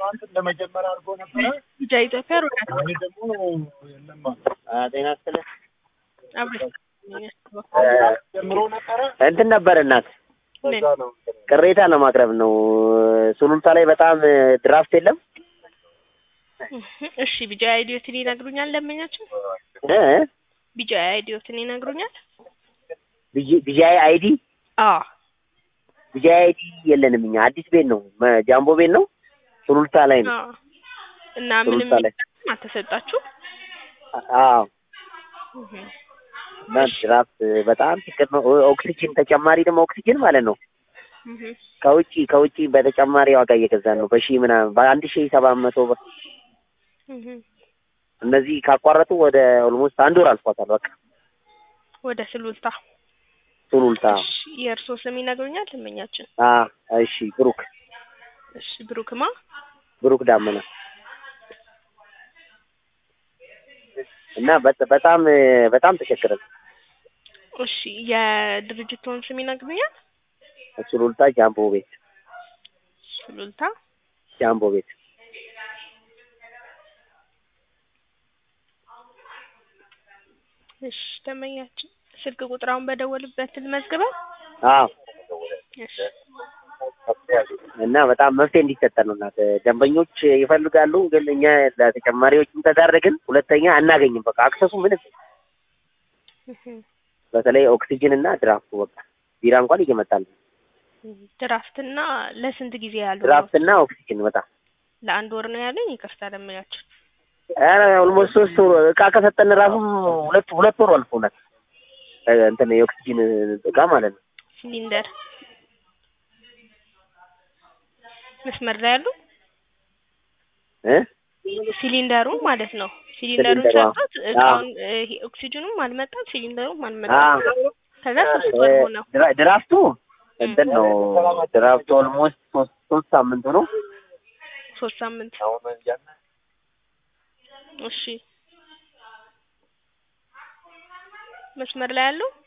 ትናንት እንደ መጀመሪያ አድርጎ ነበረ። ቢጃ ኢትዮጵያ ሮዳት እኔ ደግሞ የለም ጤና ይስጥልኝ። አብረሽ ጀምሮ ነበረ። እንትን ነበር እናት ምን እዛ ነው ቅሬታ ለማቅረብ ነው። ሱሉልታ ላይ በጣም ድራፍት የለም እሺ ቢጃ አይዲዮትን ይነግሩኛል ለመኛቸው እ? ቢጃ አይዲዮትን ይነግሩኛል ቢጂ- ቢጂአይ አይዲ አዎ ቢጂአይ አይዲ የለንም እኛ አዲስ ቤት ነው መ- ጃምቦ ቤት ነው ሱሉልታ ላይ ነው። አዎ እና ምንም ሱሉልታ ላይ አልተሰጣችሁ አዎ እና ድራፍት በጣም ችግር ነው። ኦክሲጅን ተጨማሪ ደግሞ ኦክሲጅን ማለት ነው ከውጪ ከውጪ በተጨማሪ ዋጋ እየገዛን ነው በሺህ ምናምን በአንድ ሺህ ሰባት መቶ ብር እነዚህ ካቋረጡ ወደ ኦልሞስት አንድ ወር አልፏታል። በቃ ወደ ስሉልታ ሱሉልታ እሺ የእርሶ ስም ይነግሩኛል ለመኛችን አ እሺ ብሩክ እሺ ብሩክማ ብሩክ ዳመና እና በ- በጣም በጣም ተቸግረን እሺ የድርጅቱን ስም ይነግሩኛል ሱሉልታ ጃምቦ ቤት ሱሉልታ ጃምቦ ቤት እሺ ደመኛችን ስልክ ቁጥራውን በደወልበት ልመዝግበው አዎ እሺ እና በጣም መፍትሄ እንዲሰጠን ነው። እናት ደንበኞች ይፈልጋሉ፣ ግን እኛ ለተጨማሪዎችም ተዳረግን። ሁለተኛ አናገኝም። በቃ አክሰሱ ምንም በተለይ ኦክሲጅን እና ድራፍቱ በቃ ቢራ እንኳን እየመጣል ድራፍትና ለስንት ጊዜ ያሉ ድራፍት እና ኦክሲጅን በጣም ለአንድ ወር ነው ያለኝ ይቅርታ ደመኛችን ኧረ ኦልሞስት ሶስት ወር እቃ ከሰጠን ራሱ ሁለት ሁለት ወር አልፎናል። እንትን የኦክሲጅን እቃ ማለት ነው። ሲሊንደር መስመር ላይ ያሉ እ ሲሊንደሩ ማለት ነው ሲሊንደሩን ሲሊንደሩ፣ አዎ። ሰጡት እቃውን ይሄ ኦክሲጅኑም አልመጣም ሲሊንደሩም አ አልመጣም ከዛ ሶስት ወር ሆነው ድራ- ድራፍቱ እንትን ነው። ድራፍቱ ኦልሞስት ሶስት ሶስት ሳምንቱ ነው። ሶስት ሳምንት እሺ መስመር ላይ ያለው